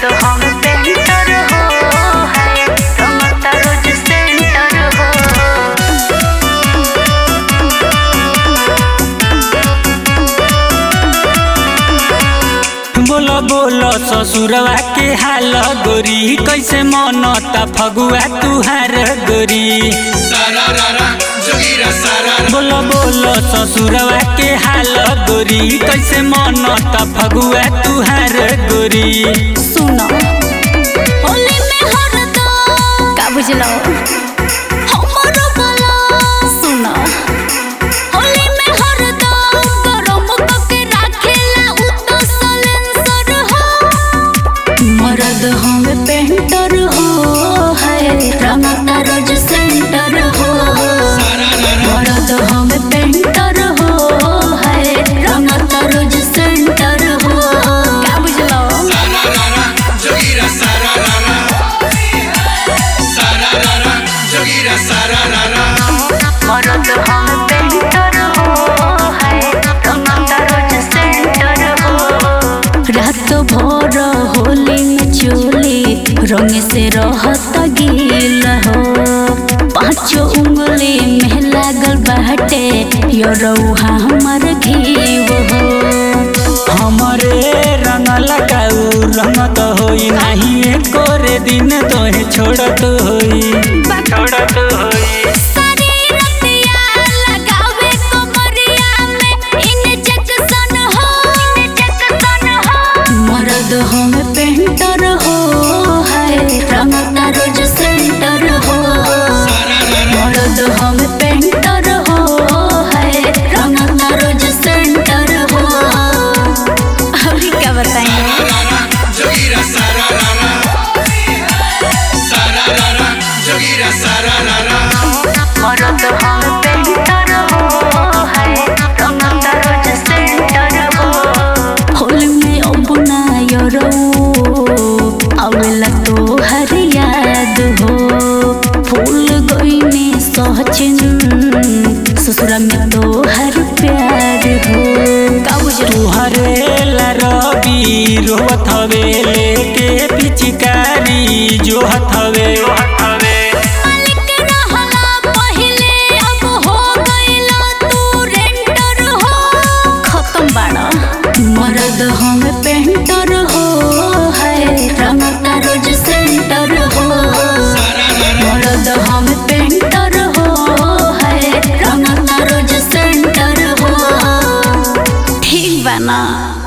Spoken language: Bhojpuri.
मरद हम पेंटर हो है रमता रोज सेंटर हो बोलो बोलो ससुरवा के हाल गोरी कैसे मनता फगुआ तुहार गोरी सारा रारा जोगीरा सारा बोलो बोलो ससुरवा के हाल गोरी कैसे मनता फगुआ तुहार गोरी सुनो होली में हरदम का बुझलो हमरो बोलो सुनो होली में हरदम गरम कके राखेला उ तो सलेंसर हो मरद हम पेंटर हो है रमता रोज सेंटर हो मरद हम पेंटर हो है रमता रोज सेंटर हो का बुझलो सारा रारा जोगीरा सारा रारा सारा रारा जोगीरा सारा रारा मरद हम पेंटर हो है रमता रोज सेंटर हो रात भर होली में चोली रंग से रहत गील हो पांचों उंगली में लागल बाटे यो रउहा हमर घीव हो हमरे रंग लगाऊ रंगत होई नहीं एको रे दिन तोहे छोड़त होई छोड़त होई सारी रतिया लगावे कमरिया में इंजेक्शन हो इंजेक्शन हो मरद हम पेंटर हो है रमता रोज सेंटर हो मरद हम पेंटर हो है रमता रोज सेंटर हो अभी क्या बताएंगे रारा जोगीरा सारा रारा सारा रारा जोगीरा सारा रारा मरद हम पेंटर हो है रमता रोज सेंटर हो होली में अपना यरो आवेला तो हर याद हो फूल गईने सहचिन ससुरा में तो हर प्यार हो का बुझलो तुहरे ला रवि रोवत हवे लेके पिचकारी जो हथवे मालिक रहला पहिले अब हो गइला तू रेंटर हो खत्म बाड़ा मरद हम पेंटर हो है रमता रोज सेंटर हो मरद हम पेंटर हो है रमता रोज सेंटर हो ठीक बा ना